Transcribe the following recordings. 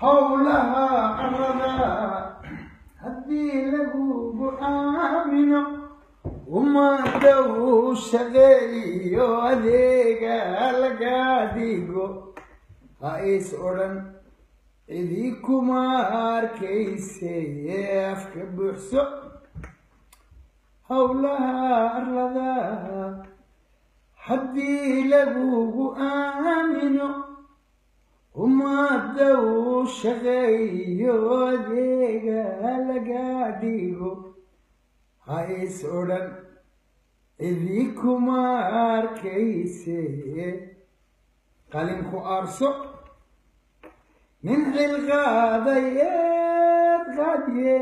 howlaha arada haddii lagugu aamino ummadda uu shaqeeyo adeega laga dhigo ha is odhan cidii kuma arkayse afka buuxso howlaha arlada haddii lagugu aamino ummadda uu shaqeeyo adeega laga dhigo ha is odhan cidii kuma arkayse qalinku aarso nin xilqaadayeed qaadye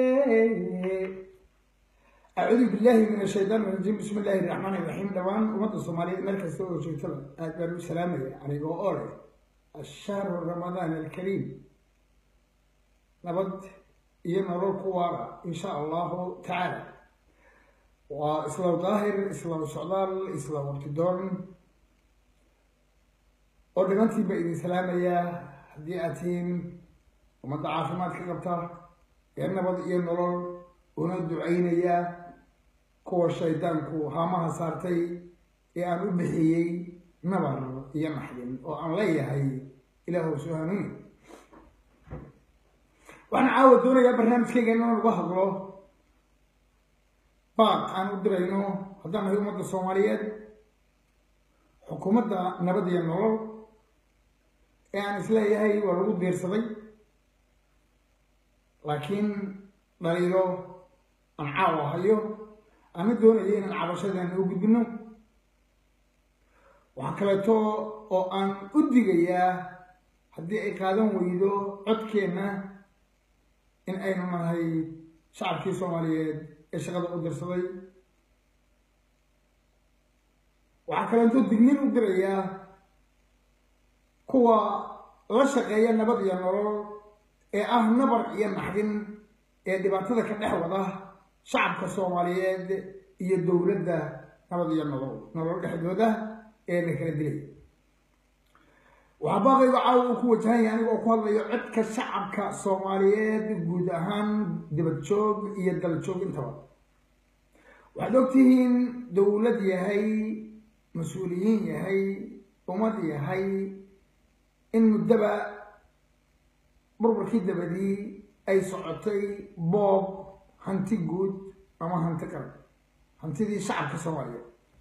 acuudu billahi min ashaytaan rajiim bismi illaahi raxmaani raxiim dhawaan ummadda soomaaliyeed meel kasta oo joogtada aad baan u salaamaya anigoo oo leh ashahru ramadaan alkariim nabad iyo nolol ku waara insha allahu tacaala waa islaw daahir islaw socdaal islaw waqtidoon oo dhimantii baa idin salaamayaa haddii aad tihiin ummadda caafimaad ka qabta ee nabad iyo nolol una ducaynayaa kuwa shaydaanku haamaha saartay ee aan u bixiyey nabar iyo naxdin oo aan leeyahay ilaahu soo hanuuni waxaan caawa doonayaa barnaamijkayga inaan uga hadlo baaq aan u dirayno haddaan nahay ummadda soomaaliyeed xukuumadda nabad iyo nolol ee aan isleeyahay waa lagu diirsaday laakiin dhaliilo aan caawa hayo aana doonayo inaan cabashadeena u gudbino waxaa kaleeto oo aan u digayaa haddii ay qaadan weydo codkeenna in aynu nahay shacabkii soomaaliyeed ee shaqada u dirsaday waxaa kaleeto dignin u dirayaa kuwa la shaqeeya nabad iyo nolol ee ah nabar iyo naxdin ee dhibaatada ka dhex wada shacabka soomaaliyeed iyo dowladda nabad iyo nolol nolol dhexdooda ee la kala dilay waxaa baaqayga caawa uu ku wajahan yahay aniga oo ku hadlayo codka shacabka soomaaliyeed guud ahaan dibad joog iyo dal joog intaba waxaad ogtihiin dowlad yahay mas-uuliyiin yahay ummad yahay in muddaba burburkii dabadii ay socotay boob hanti guud ama hanti qaran hantidii shacabka soomaaliyeed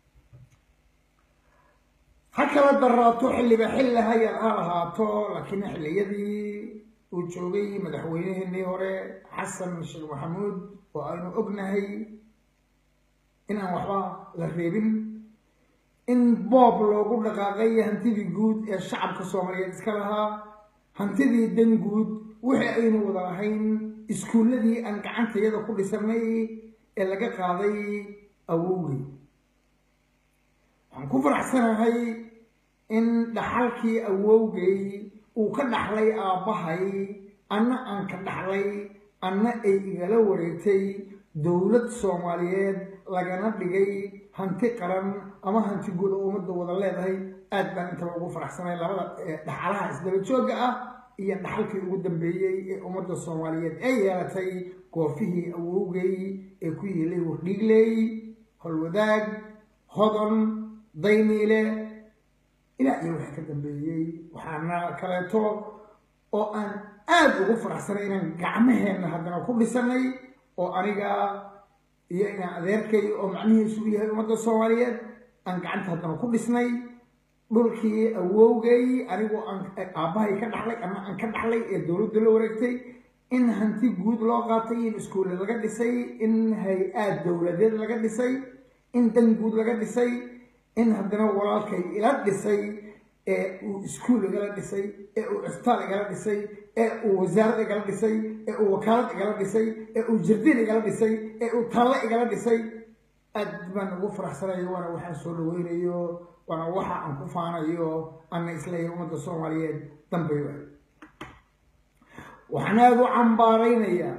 ha kala daraato xilliba xilli hayar ha lahaato laakiin xilliyadii uu joogay madaxweyneheenii hore xasan sheekh maxamuud oo aynu ognahay in aan waxba la reebin in boob loogu dhaqaaqay hantidii guud ee shacabka soomaaliyeed iska lahaa hantidii dan guud wixii aynu wada lahayn iskuulladii aan gacantayada ku dhisanay ee laga qaaday awowgay waxaan ku faraxsanahay in dhaxalkii awowgay uu ka dhaxlay aabbahay anna aan ka dhaxlay anna ay igala wareegtay dowlad soomaaliyeed lagana dhigay hanti qaran ama hanti guud oo ummadda wada leedahay aad baan intaba ugu faraxsanay labada dhaxalaha isdaba joogga ah iyo dhaxalkii ugu dambeeyey ee ummadda soomaaliyeed ee yeelatay goofihii awowgay ee ku yeelay wardhiigley holwadaag hodon dayniile ilaa iyo wixii ka dambeeyey waxaana kaleeto oo aan aad ugu faraxsanay inaan gacmaheenna haddana ku dhisanay oo aniga iyo inaan adeerkay oo macnihiisu u yahay ummadda soomaaliyeed aan gacanta haddana ku dhisnay dhulkii awowgay anigoo aan aabbahay ka dhaxlay ama aan ka dhaxlay ee dowladda la wareegtay in hanti guud loo qaatay in iskuulle laga dhisay in hay-aad dowladeed laga dhisay in dan guud laga dhisay in haddana walaalkay ila dhisay ee uu iskuul igala dhisay ee uu cisbitaal igala dhisay ee uu wasaarad igala dhisay ee uu wakaalad igala dhisay ee uu jardiin igala dhisay ee uu taalle igala dhisay aad baan ugu faraxsanayo waana waxaan soo dhaweynayo waana waxa aan ku faanayo ana isleeyahay ummadda soomaaliyeed dambay waay waxaan aada u cambaaraynayaa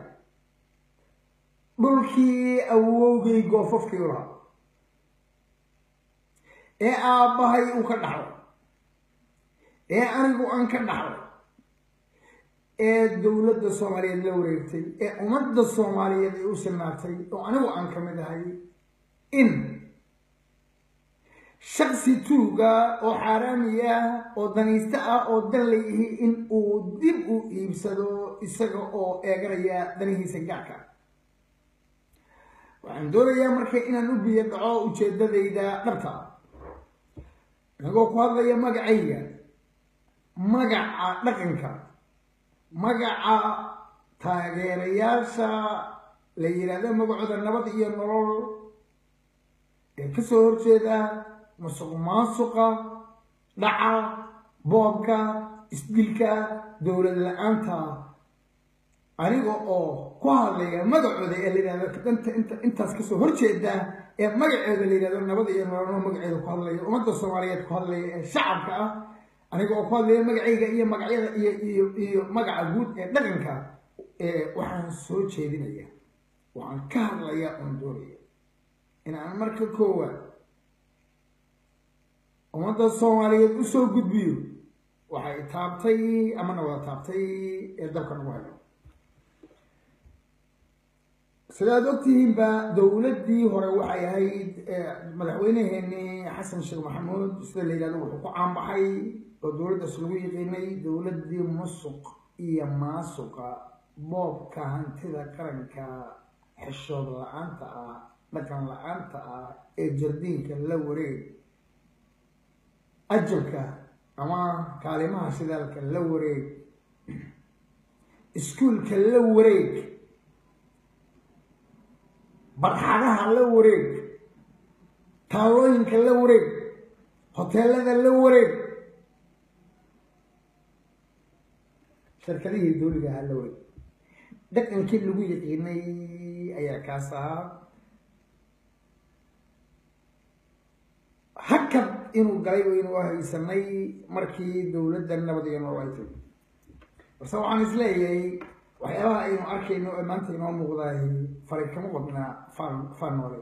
dhulkii awowgay goofafkii u lahaa ee aabbahay uu ka dhaxlay ee anigu aan ka dhaxlay ee dowladda soomaaliyeed la wareegtay ee ummadda soomaaliyeed ay u sinaatay oo anigu aan ka mid ahay in shaksi tuuga oo xaaraami ah oo danaysto ah oo dan layihi in uu dib u iibsado isaga oo eeganaya danihiisa gaarka waxaan doonayaa marka inaan u biyo dhaco ujeedadayda dhabta anigoo ku hadlaya magacayga magaca dhaqanka magaca taageerayaasha la yidhaahdo magacooda nabad iyo nolol ee kasoo horjeeda musuq maasuqa dhaca boobka isdilka dowlad la-aanta aniga oo ku hadlaya magacooda ee la yidhahdo danta inta intaas kasoo horjeeda ee magaceeda la yidhahdo nabad iyo nolol magaceeda ku hadlaya ummadda soomaaliyeed ku hadlaya ee shacabka ah aniga oo ku hadlaya magacayga iyo magacyada iyo iyo iyo magaca guud ee dhaqanka ee waxaan soo jeedinaya waxaan ka hadlaya oon doonaya inaan marka koowaad ummadda soomaaliyeed usoo gudbiyo waxay taabtay amana wada taabtay ee dalka nagu hayo sidaad ogtihiinba dowladdii hore waxay ahayd madaxweyneheenii xasan sheekh maxamuud sida la yidhahdo wuxuu ku caanbaxay oo dowladdaas lagu yiqiinay dowladdii musuq iyo maasuqa boobka hantida qaranka xeshood la-aanta ah dhaqan la-aanta ah ee jardiinka la wareeg ajabka ama kaalimaha shidaalka la wareeg iskuulka la wareeg barxadaha la wareeg taalooyinka la wareeg hoteelada la wareeg shirkadihii dowliga ahaa la wareeg dhaqankii lagu yaqiinay ayaa kaas ahaa hakad inuu galay waynu haysanay markii dowladda nabad iyo nolol ay tiri balse waxaan isleeyahay waxyaabaha aynu arkayno ee maanta inoo muuqdaay faray kama qodnaa faan faan noole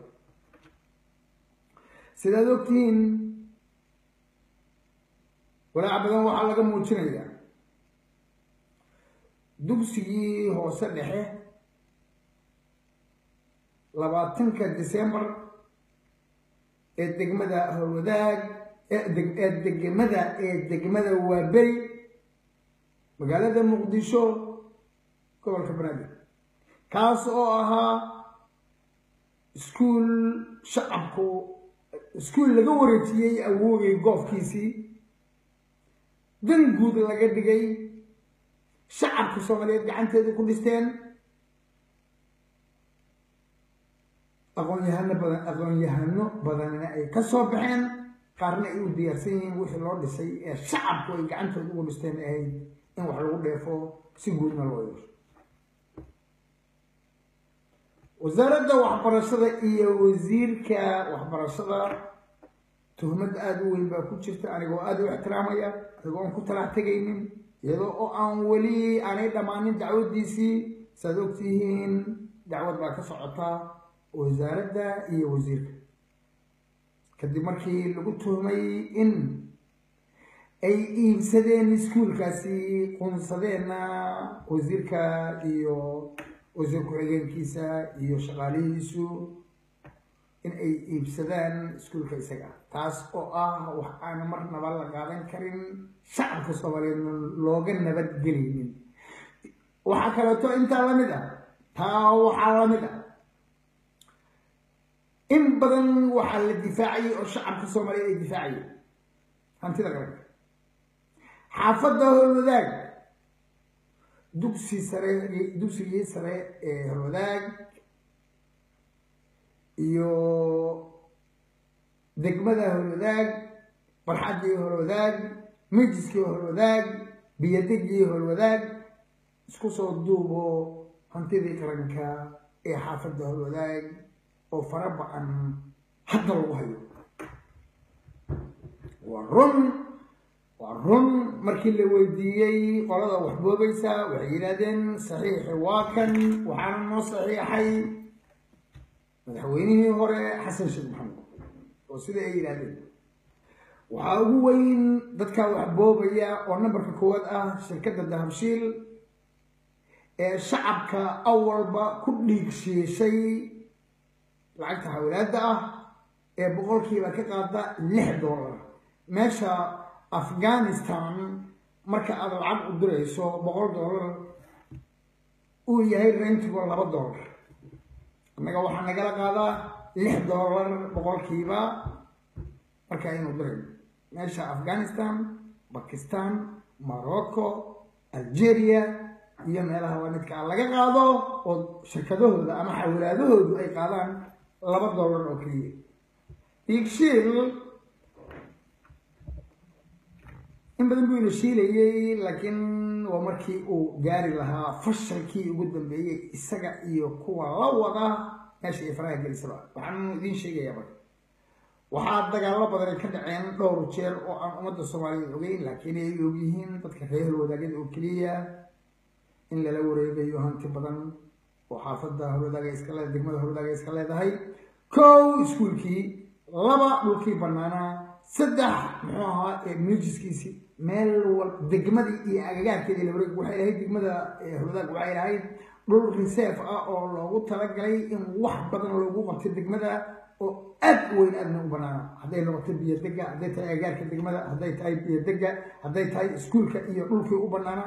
sidaad ogtihiin walaaca badan waxaa laga muujinayaa dugsigii hoose dhexe labaatanka december ee degmada howlwadaag ee degmada ee degmada waaberi magaalada muqdisho gobolka banaadir kaas oo ahaa iskuul shacabku iskuul laga wareejiyey awoogay goofkiisii dan guud laga dhigay shacabka soomaaliyeed gacanteeda ku dhisteen aqoon-yahano badan aqoon-yahano badanna ay ka soo baxeen qaarna ay u diyaarsan yihiin wixii loo dhisay ee shacabku ay gacantooda ugu dhisteen ahayd in wax lagu dheefo si guudna loo yeesho wasaaradda waxbarashada iyo wasiirka waxbarashada tuhmad aada u weyn baa ku jirta anigoo aada u ixtiraamaya anigoo aan ku talax tegaynin iyadoo oo aan weli aanay dhammaanin dacwaddiisii saad ogtihiin dacwad baa ka socota wasaaradda iyo wasiirka kadib markii lagu tuhmay in ay iibsadeen iskuulkaasi qunsadeenna wasiirka iyo wasiir ku-xigeenkiisa iyo shaqaalihiisu in ay iibsadaan iskuulka isaga taas oo ah wax aan marnaba la qaadan karin shacabka soomaaliyeed looga nabadgelaynin waxaa kaleeto intaa lamid ah taa waxaa lamid ah in badan waxaa la difaacayay oo shacabka soomaaliyeed ay difaacayeen hantida qaranka xaafadda howlwadaag dugsi sare dugsigii sare ee howlwadaag iyo degmada howlwadaag barxaddii howlwadaag mijiskii howlwadaag biyadegii howlwadaag isku soo duubo hantidii qaranka ee xaafadda howlwadaag oo fara ba-an hadda lagu hayo waa run waa run markii la weydiiyey qolada wax boobaysa waxay yidhahdeen saxiixi waa kan waxaana noo saxiixay madaxweynihii hore xasan sheekh maxamed oo sida ay yidhahdeen waxaa ugu weyn dadka wax boobaya oo nambarka koowaad ah shirkadda dahabshiil ee shacabka awalba ku dhiigshiishay lacagta xawlaadda ah ee boqolkiiba ka qaada lix dollar meesha afghanistan marka aad lacag u dirayso boqol dollar uu yahay rentigo laba dollar annaga waxaa nagala qaadaa lix dollar boqolkiiba marka aynu dirayno meesha afghanistan bakistan morocco algeria iyo meelaha waanidka a laga qaado oo shirkadahooda ama xawlaadahoodu ay qaadaan laba dollar oo keliya diigshiil in badan buu ina shiilayay laakiin waa markii uu gaari lahaa fashalkii ugu dambeeyey isaga iyo kuwa la wada meesha ay faraha gelisaba waxaan idiin sheegayaa marka waxaa dagaallo badan ay ka dhaceen dhowr jeer oo aan ummadda soomaaliyeed ogeyn laakiin ay ogyihiin dadka reer wadaagada oo keliya in lala wareegayo hanti badan oo xaafadda howladaaga iska le degmada howladaaga iska leedahay kow iskuulkii laba dhulkii banaanaa saddex muxuu ahaa muujiskiisii meel wal degmadii iyo agagaarkeedii la wareeg waxay lahayd degmada howladaag waxay lahayd dhul reserve ah oo loogu talagalay in wax badan loogu qabtay degmada oo aad u weyn aadna u banaana hadday noqoto biyo dega hadday tahay agagaarka degmada hadday tahay biyo dega hadday tahay iskuulka iyo dhulkii u banaana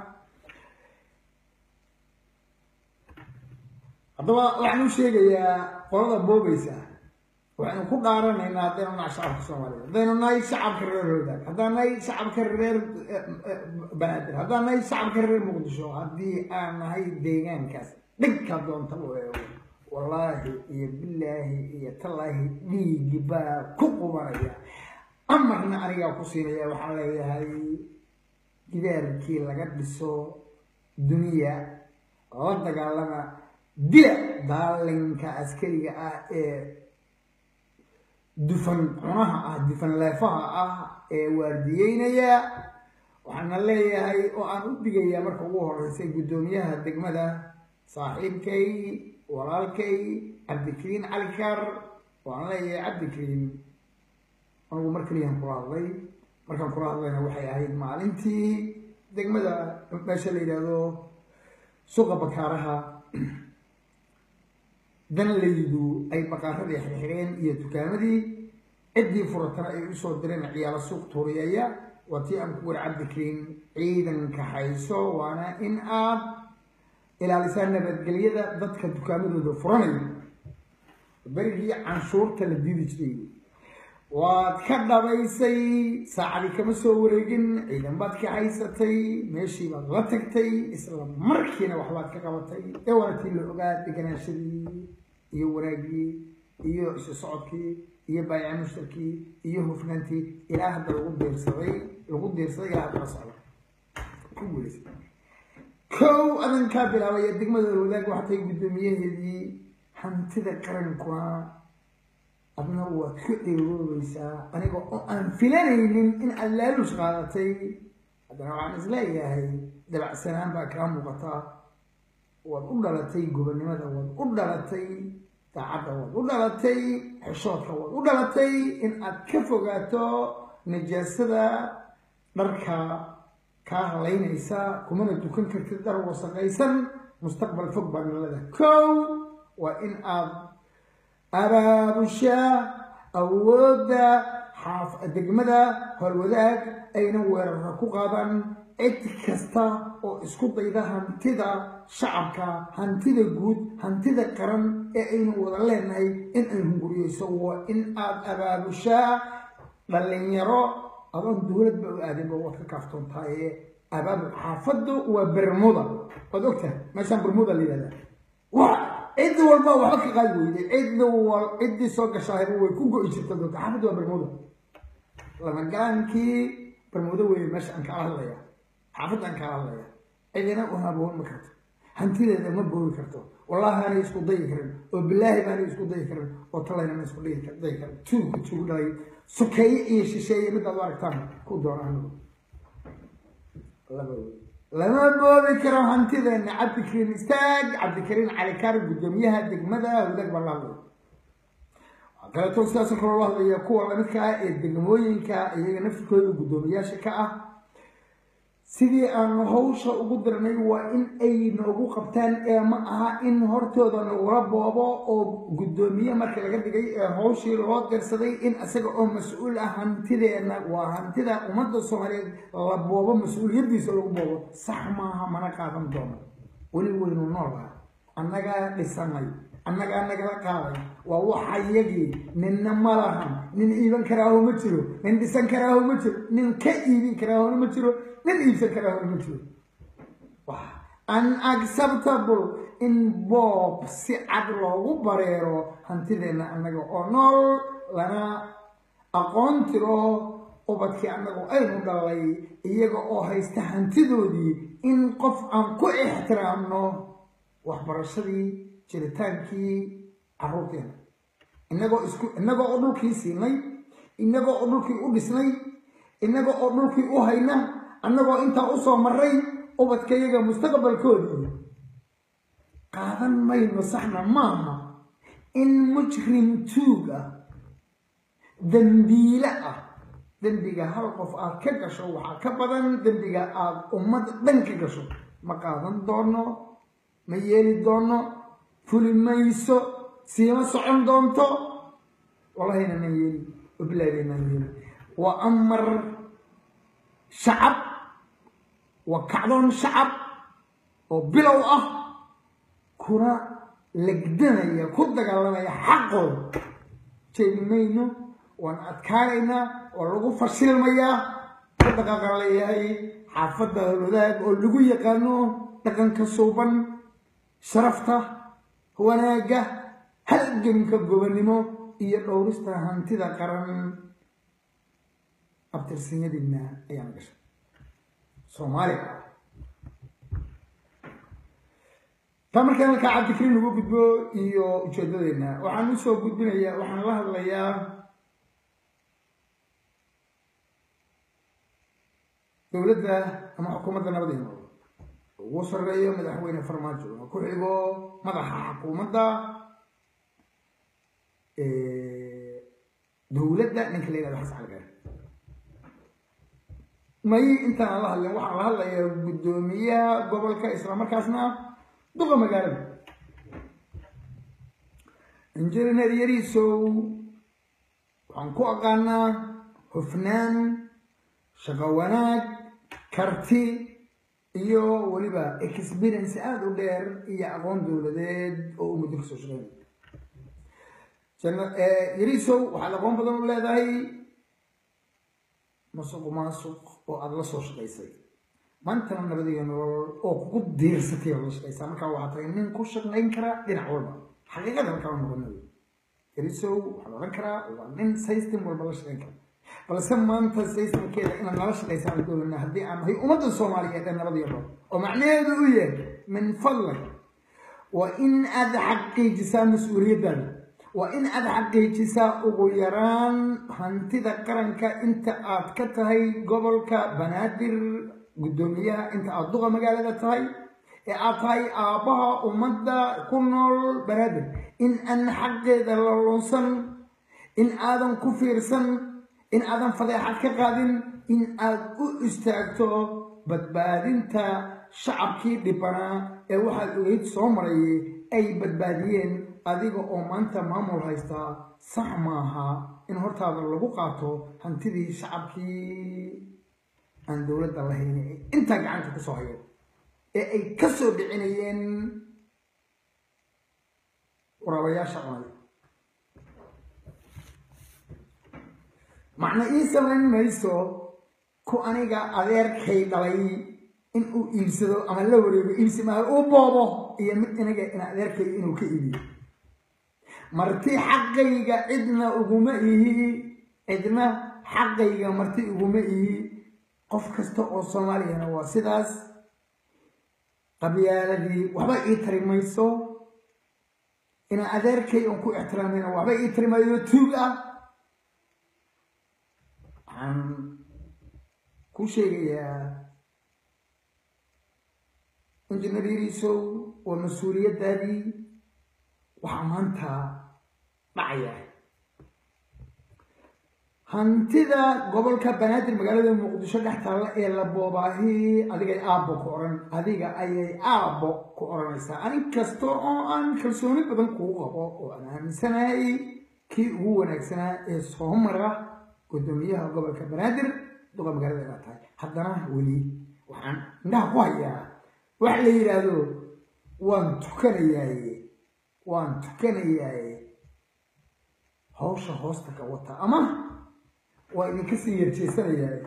haddaba waxaan u sheegayaa qolada boobaysa waxaynu ku dhaaranaynaa haddaynu nahay shacabka soomaaliyeed haddaynu nahay shacabka reer howdaag haddaan nahay shacabka reer banaadir haddaan nahay shacabka reer muqdisho haddii aan nahay deegaankaas dhinka doonta u eego wallaahi iyo bilaahi iyo tallaahi dhiigi baa ku qubanaya amarna anigaa ku siinaya waxaan leeyahay gidaarkii laga dhiso duniya la dagaalama dila daalinka askariga ah ee dufan cunaha ah dufan leefaha ah ee waardiyeynaya waxaana leeyahay oo aan u digayaa marka ugu horeysay guddoomiyaha degmada saaxiibkay walaalkay cabdikariin cali kaar waan leeyahay cabdikariin anigu mar keliyan kula hadlay markaan kula hadlayna waxay ahayd maalintii degmada meesha la yidhaahdo suuqa bakaaraha danlaydu ay baqaaradii xirxireen iyo dukaamadii ciddii furatana ay usoo direen ciyaalo suuq tuuriyaya waa tii aan ku wari cabdikariin ciidanka hayso waana in aad ilaalisaa nabadgelyada dadka dukaamadooda furanayo berigii canshuurta la diidi jiray waad ka dhabaysay saacadii kama soo wareegin ciidan baad ka haysatay meeshii baad la tagtay isla markiina waxbaad ka qabatay ee wanaagtii la ogaa deganaashadii iyo wanaagii iyo isu socodkii iyo baayaca mushtarkii iyo hufnaantii ilaa hadda lagu diirsaday lagu diirsaday ilaa hadda la socda ku guulaysa kow adankaa bilaabaya degmada wadaag waxatay guddoomiyaheedii hantida qarankuna adna waad ku eegoobeysaa aniga oo aan filanaynin in aad laalush qaadatay haddana waxaan isleeyahay dabacsanaan baa kaa muuqataa waad u dhalatay gobonnimada waad u dhalatay daacadda waad u dhalatay xeshoodka waad u dhalatay in aad ka fogaato nijaasada dharka kaa halaynaysa kumana dukan kartid dhar wasaqaysan mustaqbal fog baa nalada kow waa in aad abaabushaa awoodda xaaf degmada howlwadaag ayna weerara ku qaadaan cid kasta oo isku dayda hantida shacabka hantida guud hantida qaran ee aynu wada leenahay in ay hunguriyeyso waa in aad abaabushaa dhalinyaro adoon dowladba u aadinba waad ka kaaftoontaaye abaabul xaafaddu waa bermuda waad ogtahay meeshaan bermuda la yihahda wa cid walba waxba ka qaadi weyday cid wal ciddii soo gashaayba way ku go-i jirta doonta xaafaddu waa bermuda lamagaankii bermuda weeye meesha aan kala hadlaya xaafadda aan kala hadlaya cidina u haboon ma karto hantideeda ma boogi karto wallahi aanay isku dayi karin oo bilaahi baanay isku dayi karin oo talayna ma isku dayi karin tuugu tuugu dhalay sokeeye iyo shisheeye midaad u aragtaan ku doonaan lama boobi karo hantideena cabdikariin istaag cabdikariin calikaar guddoomiyaha degmada wadaag baan la hadlaya waxaa kaleeto sidaas kaloo la hadlaya kuwa lamidka ah ee degmooyinka iyaga naftirkooda guddoomiyaasha ka ah sidii aanu hawsha ugu dirnay waa in ay noogu qabtaan ee ma aha in hortooda nagula boobo oo guddoomiye markii laga dhigay ee hawshii loo dirsaday in isaga oo mas-uul ah hantideenna waa hantida ummadda soomaaliyeed la boobo mas-uuliyaddiisa lagu boobo sax maaha mana qaadan doono weli weynu noolaa annagaa dhisanay annagaa nagala qaaday waa waxayagii ninna ma lahan nin iiban karaaho ma jiro nin dhisan karaaho ma jiro nin ka iibin karaahona ma jiro nin iibsan karaahona ma jiro unacceptable in boob si cad loogu bareero hantideenna annaga oo nool lana aqoon tiro ubadkii annagu aynu dhalay iyaga oo haysta hantidoodii in qof aan ku ixtiraamno waxbarashadii jiritaankii carruurteena inagoo isku inagoo oo dhulkii siinay inagoo oo dhulkii u dhisnay inagoo oo dhulkii u hayna annagoo intaa usoo maray ubadkayaga mustaqbalkoodii qaadan mayno saxna maaha in mujrim tuug ah dembiile ah dembiga hal qof aad ka gasho waxaa ka badan dembiga aad ummad dhan ka gasho ma qaadan doono ma yeeli doono fuli mayso siima socon doonto wallahina nan yeeli wabilaadi nan yeeli waa amar shacab waa kacdoon shacab oo bilow ah kuna legdanaya ku dagaalamaya xaqooda jeedi mayno waan adkaanaynaa oo lagu fashilmayaa ku dhaqaaqan leeyahay xaafadda howlwadaag oo lagu yaqaano dhaqanka suuban sharafta wanaagga halganka gobonnimo iyo dhowrista hantida qaran abtirsinyadiina ayaan gashay soomaaliya taa markaan halkaa cabdikariin lagu gudbo iyo ujeedadeena waxaan usoo gudbinayaa waxaan la hadlayaa dowladda ama xukuumadda nabadii nool ugu sarreeyo madaxweyne farmaajo oo ku xigo madaxa xukuumadda dowladda ninka la yihahdo xasan calgaar may intaan aan la hadlin waxaan la hadlayaa guddoomiyaha gobolka islamarkaasna duqa magaalada injineer yariisow waxaan ku aqaanaa hufnaan shaqo wanaag karti iyo weliba experience aada u dheer iyo aqoon dowladeed oo uu muddo kasoo shaqeynay yariisow waxaad aqoon badan u leedahay masuq maasuq oo aada la soo shaqaysay maantana nabadiga nolol oo kugu diirsatay oo la shaqaysaa markaa waxaa tahay nin ku shaqayn kara dhinac walba xaqiiqada halkaa noqonayo yariisow waxaa la odhan karaa waa nin system walba la shaqayn kara balse maanta systemkeeda inaan nala shaqaysaan doonana haddii aan nahay ummadda soomaaliyeed ee nabadiga nolol oo macnaheedu u yahay min fadlak waa in aad xaqiijisaa mas-uuliyaddaada waa in aad xaqiijisaa ugu yaraan hantida qaranka inta aad ka tahay gobolka banaadir guddoomiyaha inta aad duqa magaalada tahay ee aad tahay aabbaha ummadda ku nool banaadir in aan xaqeeda la lunsan in aadan ku fiirsan in aadan fadeexad ka qaadin in aad u istaagto badbaadinta shacabkii dhibanaa ee waxaad ogeyd soo marayay ay badbaadiyeen adiga oo maanta maamul haystaa sax maaha in hortaada lagu qaato hantidii shacabkii aan dowladda lahayn ee intaa gacanta ku soo hayo ee ay ka soo dhicinayeen waraabayaasha cunay macna ii samayn mayso ku aniga adeerkay dhalay in uu iibsado ama la wareego iibsi maayo uu boobo iyo mid inaga ina adeerkay inuu ka iibiyo marti xaqayga cidna uguma ihi cidna xaqayga marti uguma ihi qof kasta oo soomaaliyana waa sidaas qabyaaladii waxba ii tari mayso ina adeerkay oon ku ixtiraamayna waxba ii tari maayo tuug ah waxaan ku sheegayaa injineer yariisow waa mas-uuliyaddaadii waxaa maanta dhacaya hantida gobolka banaadir magaalada muqdisho dhex taalla ee la boobaahi adigay aabbo ku odhan adiga ayay aabbo ku odhanaysaa anin kasta oo aan kalsooni badan kuu qabo oo aan aaminsanahay kii ugu wanaagsanaa ee soo mara guddoomiyaha gobolka banaadir duqa magaalada inaad tahay haddana weli waxaan indhaha ku hayaa wax la yidhaahdo waan tukanayaaye waan tukanayaaye hawsha hoosta ka wata ama waa idinka sii yarjeesanayaaye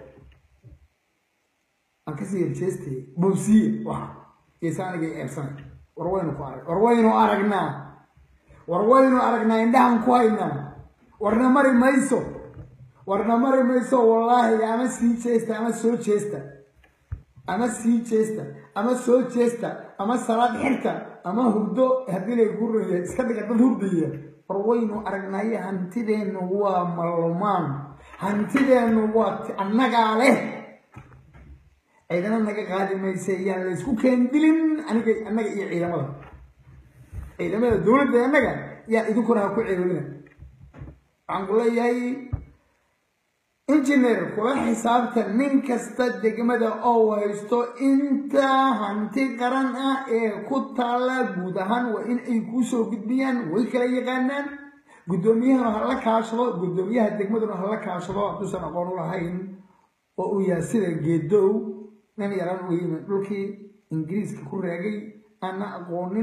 aan kasii yarjeestay bowsiye waxa geesa anigay eersanay war waynu ku arag war waynu aragnaa war waynu aragnaa indhahan ku haynaa warna mari mayso warna mari mayso wallaahi ama sii jeesta ama soo jeesta ama sii jeesta ama soo jeesta ama salaad xirta ama hurdo haddii lay guraya iska dhiga dad hurdaya war waynu aragnaaye hantideennu waa mallumaan hantideennu waa annagaa leh ciidana naga qaadi maysa yaan la isku keendilin aniga annaga iyo ciidamada ciidamada dowladda annaga yaan idinkuna ha ku ceelolina waxaan ku leeyahay injineer kula xisaabta nin kasta degmada oo haysto inta hanti qaran ah ee ku taalla guud ahaan waa in ay kuu soo gudbiyaan way kala yaqaanaan guddoomiyahana ha la kaashado guddoomiyaha degmaduna ha la kaashado hadduusan aqoon u lahayn oo uu yahay sida geedow nin yaraan uga yimid dhulkii ingiriiska ku raagay aana aqoonin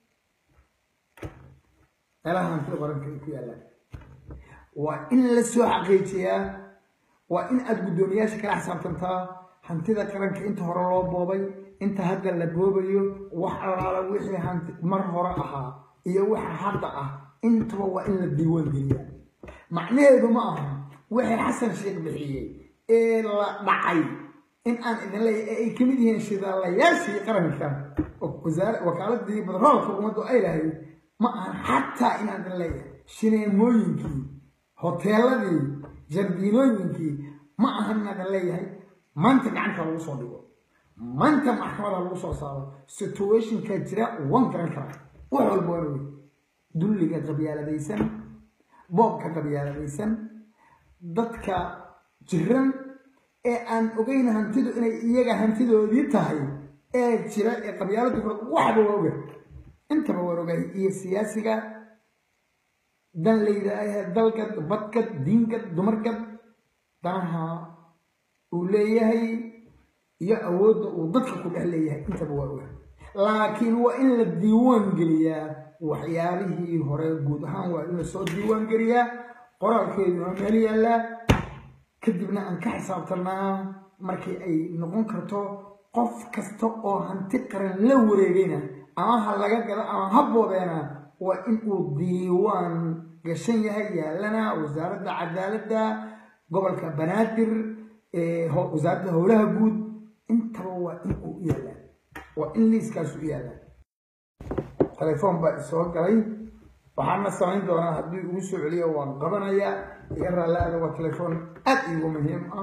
meelaha hantida qaranka ay ku yaallaan waa in la soo xaqiijiyaa waa in aada guddoomiyaasha kala xisaabtantaa hantida qaranka inta hore loo boobay inta hadda la boobayo wax allaala wixii hanti mar hore ahaa iyo waxa hadda ah intaba waa in la diiwaan geliyaa macnaheedu ma aha wixii xasan sheekh bixiyey ee la dhacay in aan idin leeyahay ee ay ka mid yihiin shidaalayaashii qaranka wakaaladii badroolka ummaddu ay lahayd ma ahan xataa inaan idin leeyahay shineemooyinkii hoteeladii jardiinooyinkii ma ahan inaadan leeyahay maanta gacanta lagu soo dhigo maanta maxkamada lagu soo saaro situationka jira wan garan karaa wax walba waan wey dulliga qabyaaladaysan boobka qabyaaladaysan dadka jiran ee aan ogeyn hantidu inay iyaga hantidoodii tahay ee jira ee qabyaaladu waxba waa oga intaba waan ogahay iyo siyaasiga dan la yidhaaha dalgad badgad diingad dumargad danaha uu leeyahay iyo awoodda uu dadka ku dhex leeyahay intaba waa oga laakiin waa in la diiwaan geliyaa waxyaalihii hore guud ahaan waa in lasoo diiwaan geliyaa qoraalkeedu waa meel yaallaa kadibna aan ka xisaabtanaa markii ay noqon karto qof kasta oo hanti qaran la wareegayna ama ha laga gado ama ha boobeena waa in uu diiwaan gashan yahay yaallana wasaaradda cadaaladda gobolka banaadir wasaaradda howlaha guud intaba waa in uu u yaallaa waa in liiskaasu u yaallaa telefoon baa isoo galay waxaana samayn doonaa haddii ugu soo celiyo waan qabanayaa iga raalaada waa telefoon aad iigu muhiim ah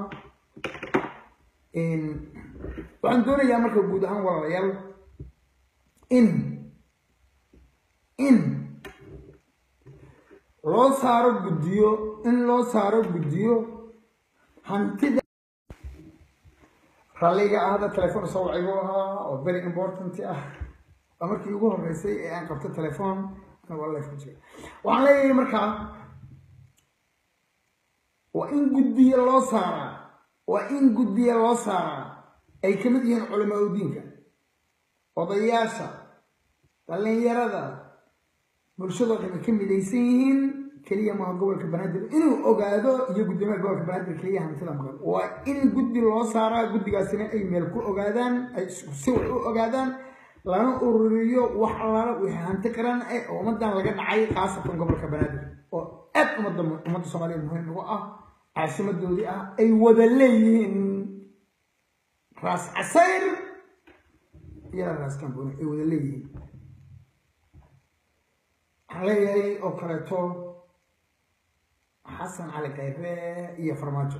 waxaan doonayaa marka guud ahaan walaalayaal in in loo saaro guddiyo in loo saaro guddiyo hantida ralliga ah hadda telefoon soo wacigu ahaa oo very important ah waa markii ugu horreysay ee aan qabto telefoon waxaan leeyahay markaa waa in guddiya loo saaraa waa in guddiya loo saaraa ay ka mid yihiin culamaa udiinka odayaasha dhallinyarada bulshadoo dhan ay ka midaysan yihiin keliya maaha gobolka banaadir inuu ogaado iyo guddoomiyaha gobolka banaadir keliya hantida maqan waa in guddi loo saaraa guddigaasina ay meel ku ogaadaan ay si wax u ogaadaan lana ururiyo wax allaala wixii hanti qaran eh oo ummadan laga dhacay khaasatan gobolka banaadir oo aad ummadda ummadda soomaaliya muhiim ugu ah caasimadoodii ah ay wada leeyihiin raas casayr iyo raas kamboni ay wada leeyihiin waxaan leeyahay oo kaleeto xasan cali kayre iyo farmaajo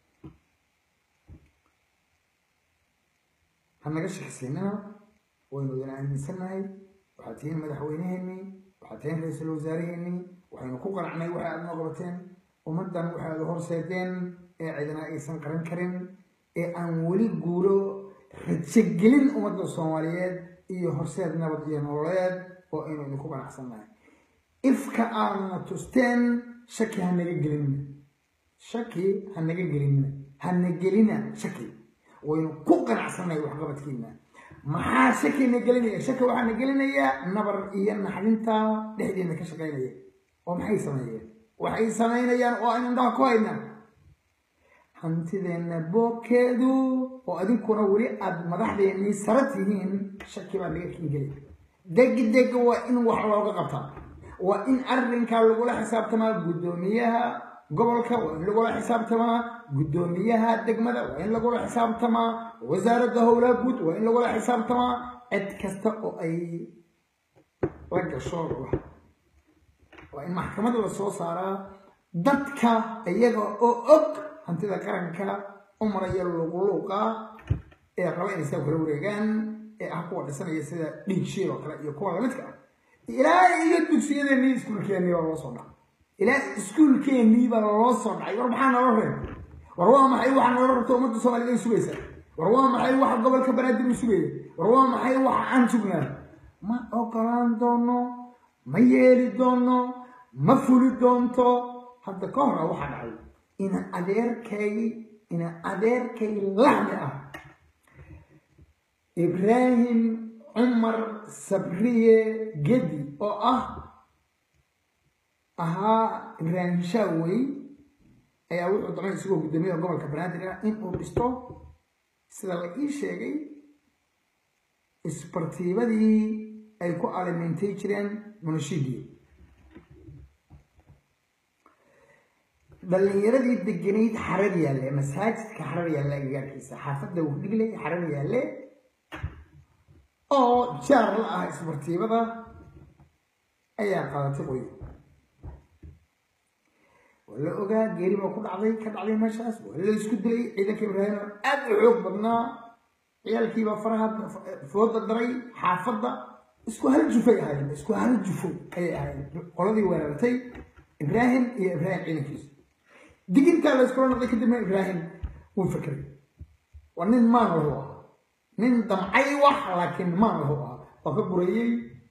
ha naga shaqsiinina waynu idin aaminsannahay waxaad tihiin madaxweyneheenii waxaad tihiin ra-iisul wasaaraheenii waxaynu ku qanacnay waxa aad noo qabateen ummaddan waxaad horseedeen ee cidina aysan qaran karin ee aan weli guulo rajogelin ummadda soomaaliyeed iyo horseed nabad iyo nololeed oo aynu idinku ganacsannahay ifka aadna tusteen shaki ha naga gelinina shaki ha naga gelinina hana gelina shaki waynu ku ganacsannahay waxqabadkiina maxaa shakina gelinaya shaki waxaana gelinayaa nabar iyo naxdinta dhexdeena ka shaqaynaya oo maxay sameeyeen waxay samaynayaan oo aynu indhaha ku haynaa hantideenna boobkeedu oo adinkuna weli aada madaxdeennii sara tihiin shaki baa naga kingeli degdeg waa in wax looga qabtaa waa in arrinkaa lagula xisaabtamaa guddoomiyaha gobolka waa in lagula xisaabtamaa guddoomiyaha degmada waa in lagula xisaabtamaa wasaaradda howlaha guud waa in lagula xisaabtamaa cid kasta oo ay la gasho waa in maxkamad la soo saaraa dadka iyaga oo og hantida qaranka u maraya luuqluuqa ee raba inay saa kula wareegaan ee ah kuwa dhisanaya sida dhiig shiil oo kale iyo kuwa lamidka ah ilaa iyo dugsiyadeenii iskuulkeennii baa loo soo dhacay ilaa iskuulkeennii baa loo soo dhacay war maxaa nala reebay war waa maxay waxa nala rabta ummadda soomaaliyed ay sugaysaa war waa maxay waxa gobolka banaadir u sugaya war waa maxay waxa aan sugnaa ma ogolaan doono ma yeeli doono ma fuli doonto hadda ka hora waxaa dhacay ina adeerkay ina adeerkay laxmi ah ibraahim cumar sabriye gedi oo ah ahaa ibraahim shaawey ayaa wuxuu damay isagoo guddoomiyaha gobolka banaadir ah in uu dhisto sida la ii sheegay isbartiibadii ay ku alimentay jireen munashiidii dhalinyaradii deganayd xarar yaalle masaajidka xarar yaalle agagaarkiisa xaafadda wudhigley xarar yaalle oo jaar la ah isbartiibada ayaa qaadatay qoy waa la ogaa geeri baa ku dhacday ka dhacday meeshaas waa la isku dilay ciidanka ibraahim aad u xoog badnaa ciyaalkiibaa faraha fooda daray xaafadda isku hal jufay ahaayeen isku hal jufo ayay ahaayeen qoladii weerartay ibraahim iyo ibraahim ciidankiisa digintaa la iskula noqday kadibna ibraahim wuu fakeray waa nin maan lahu ah nin damcay wax laakiin maan lahu ah waa ka gureeyey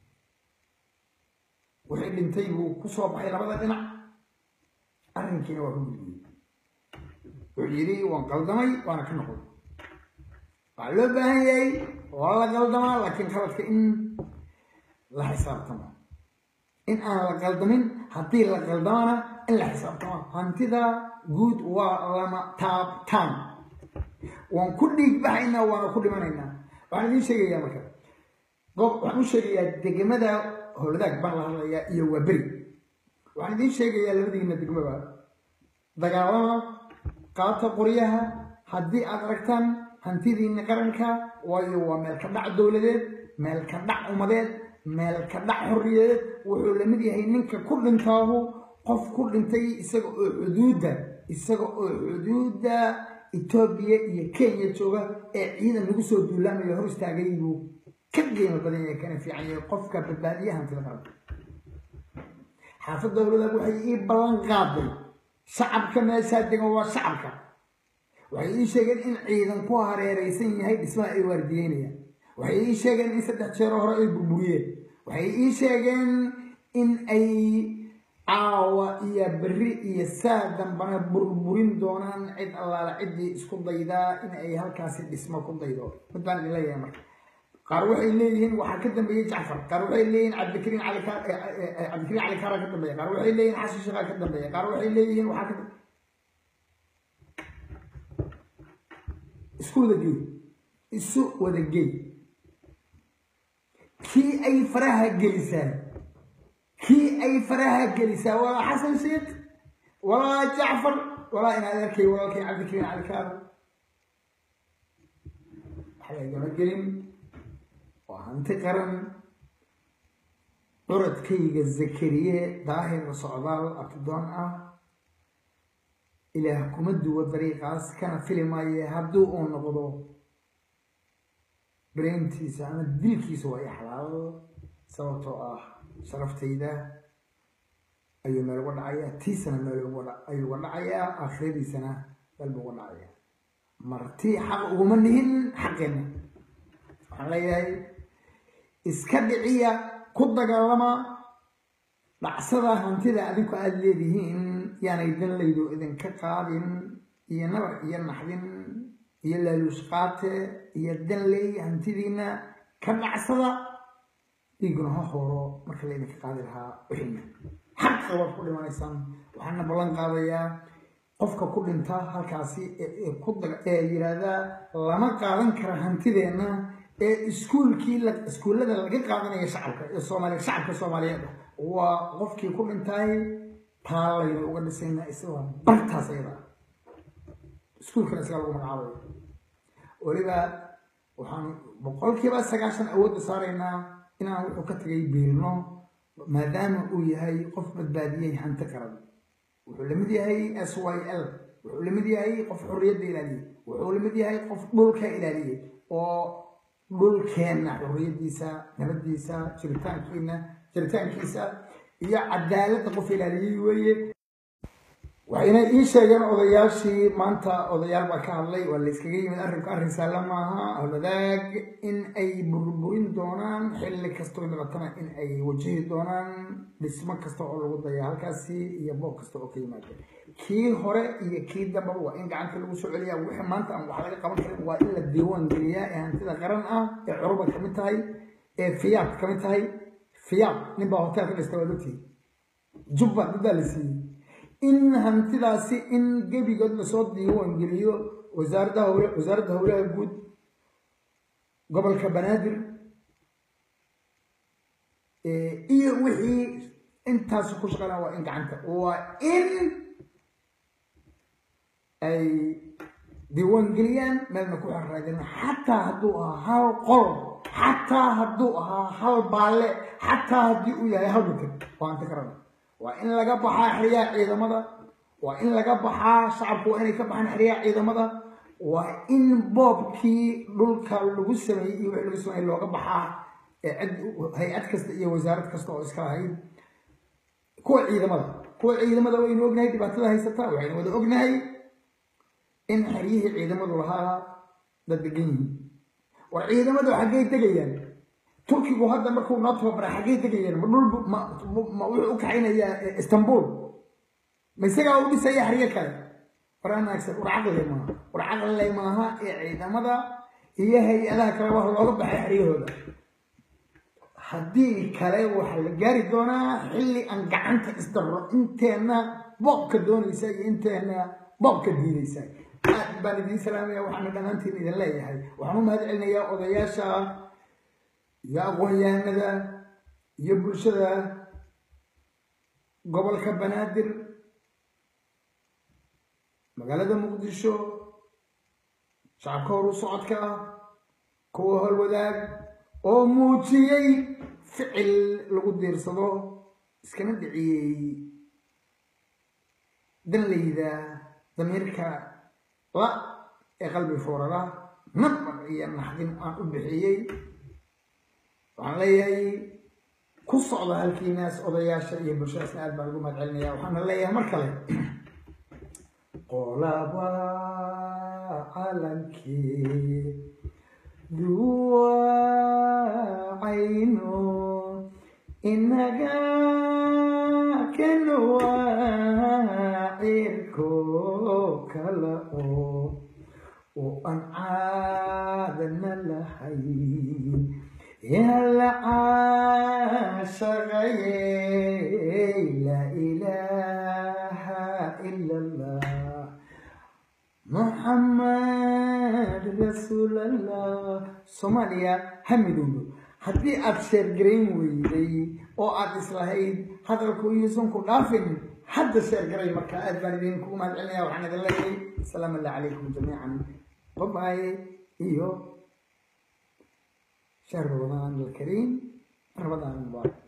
wixii dhintay buu ku soo baxay labada dhinac arrinkiina waa ka gudbiyey wuxuu yidhi waan qaldamay waana ka noqday waxaa loo baahan yahay waa la qaldamaa laakiin khaladka in la xisaabtamo in aan la qaldamin haddii la qaldamana in la xisaabtamo hantida guud waa lama taabtaan waan ku dhiig baxaynaa waana ku dhimanaynaa waxaan idiin sheegayaa marka goob waxaan u sheegayaa degmada howladaag baan la hadlayaa iyo waa beri waxaan idiin sheegayaa labadiina degmaba dagaalama qaata qoryaha haddii aad aragtaan hantidiina qaranka waayo waa meel ka dhac dowladeed meel ka dhac umadeed meel ka dhac xorriyadeed wuxuu la mid yahay ninka ku dhintaahu qof ku dhintay isaga oo xuduudda isaga oo xuduudda etoobiya iyo kenya jooga ee ciidan lagu soo duulaamayo hor istaagay buu ka qiimo badan yahay kana fiican yahay qofka badbaadiya hantida qaranka xaafad dowladaag waxay ii ballan qaaday shacabka meeshaa degan waa shacabka waxay ii sheegeen in ciidan ku hareeraysan yahay dhismaha ay waardiyeynayaan waxay ii sheegeen in saddex jeero hore ay burburiyeen waxay ii sheegeen in ay caawa iyo berri iyo saa dambana burburin doonaan cid allaala ciddii isku daydaa in ay halkaasi dhismo ku daydo mid baan idin leeyahay marka qaar waxay leeyihiin waxaa ka dambeeyey jacfar qaar waxay leeyihiin cabdikariin cali cabdikariin cali kaara ka dambeeya qaar waxay leeyihiin xasan sheekha ka dambeeya qaar waxay leeyihiin waxaa ka isku wada gey isu wada gey kii ay faraha gelisaan kii ay faraha gelisaa walaa xasan sheekh walaa jacfar walaa in adeerkay walaalkay cabdikariin cali kaara waxa lagama gelin waa hanti qaran curadkayga zakariye daahir socdaal abtidoon ah ilaah kuma duwo dariiqaas kana fili maaye haddii uu noqdo braintiisa ama dilkiisa waa i xalaal sababtoo ah sharaftayda ayuu meel uga dhacayaa tiisana meel ayuu uga dhacayaa aakhiradiisana meel buu uga dhacayaa marti xaq uguma nihin xaqeenna waxaan leeyahay iska dhiciya ku dagaalama dhacsada hantida adinku aada leedihiin yaanay danlaydu idinka qaadin iyo nabar iyo naxdin iyo laaluush qaate iyo danley hantidiina ka dhacsada dhiiguna ha hooro marka laydinka qaadi lahaa wixina xaqa waad ku dhimanaysaan waxaana ballan qaadayaa qofka ku dhinta halkaasi ee yidhaahdaa lama qaadan kara hantideenna ee iskuulkii iskuullada laga qaadanaya shacabka ee soomaaliya shacabka soomaaliyeed waa qofkii ku dhintay taalayna uga dhisayna isagoo bartaas ayada iskuulkana isaga lagu magacaabayo weliba waxaan boqolkiiba sagaashan awoodda saaraynaa inaan wuxuu ka tagay biilno maadaama uu yahay qof badbaadiyey hanti qaran wuxuu lamid yahay s y l wuxuu lamid yahay qof xorriyadda ilaaliyey wuxuu lamid yahay qof dhulka ilaaliyey oo dhulkeenna xorriyaddiisa nabaddiisa jiritaankiina jiritaankiisa iyo cadaaladda qof ilaaliyey weeye waxayna ii sheegeen odayaashii maanta odayaal baa ka hadlay waa la yskaga yimid arrinku arrin saala maaha ahwadaag in ay burburin doonaan xilli kastoo noqotana in ay wajihi doonaan dhismo kasta oo lagu daya halkaasi iyo boob kasta oo ka yimaada kii hore iyo kii dambaba waa in gacanta lagu soo celiyaa wixii maanta aan wax laga qaban karin waa in la diiwaan geliyaa ee hantida qaran ah ee curuba kamid tahay ee fiyaad kamid tahay fiyaad nin baa hotel ka dhista waa ogtihi jubba dadaa la siiyey in hantidaasi in gebigood lasoo diiwaan geliyo wasaaradda howle wasaaradda howlaha guud gobolka banaadir iyo wixii intaas ku shaqeynaa waa in gacanta waa in ay diiwaan geliyaan meelna ku xaraadin xataa hadduu ahaa hal qol xataa hadduu ahaa hal baalle xataa haddii uu yahay hal mitir waa hanti karana waa in laga baxaa xeryaha ciidamada waa in laga baxaa shacabku waa inay ka baxaan xeryaha ciidamada waa in boobkii dhulka lagu sameeyey iyo wixii lagu sameeyey looga baxaa cid hay-ad kasta iyo wasaarad kasta oo iska lahayd kuwa ciidamada kuwa ciidamada waynu ognahay dhibaatada haysata waxaynu wada ognahay in xeryihii ciidamadu lahaa dad degan yihiin war ciidamadu xaggay degayaan turkigu hadda markuu noo tababara xaggay degayaan ma dhul ma wuxuu u kaxaynayaa istanbul ma isagaa u dhisaya xeryo kale war anaagsan war caqlile maaha war caqlile maaha ee ciidamada iyo hay-adaha kale wax looga baxay xeryahooda haddii kale waxaa la gaari doonaa xilli aan gacanta isdarro inteenna boobka doonaysa iyo inteenna boobka diidaysa aad baan idiin salaamaya waxaana dhammaantiin idin leeyahay waxaan u mahad celinayaa odayaasha iyo aqoon-yahanada iyo bulshada gobolka banaadir magaalada muqdisho shacabka horu socodka ah kuwa holwadaag oo muujiyey ficil lagu diirsado iskana dhiciyey danlayda damiirka la ee qalbi foorara nabar iyo naxdin aan u bixiyey waxaan leeyahay ku socda halkiinaas odayaasha iyo bulshadaasna aad baan ugu mahad celinaya waxaana leeyahay mar kale qolaba calankii duwacayno inaga kanuwa cirko kala oo oo aan caadana lahayn yala caashaqaye laa ilaaha ila allah muxamed rasuulallah soomaaliya ha midowdo haddii aad sheergarayn weyday oo aad islahayd hadalku yuusan ku dhaafin hadda sheergaray marka aad baan idin kugu mahad celinaya waxaan idin leeyahay asalaamu allah calaykum jamiican babaye iyo شهر رمضان الكريم رمضان المبارك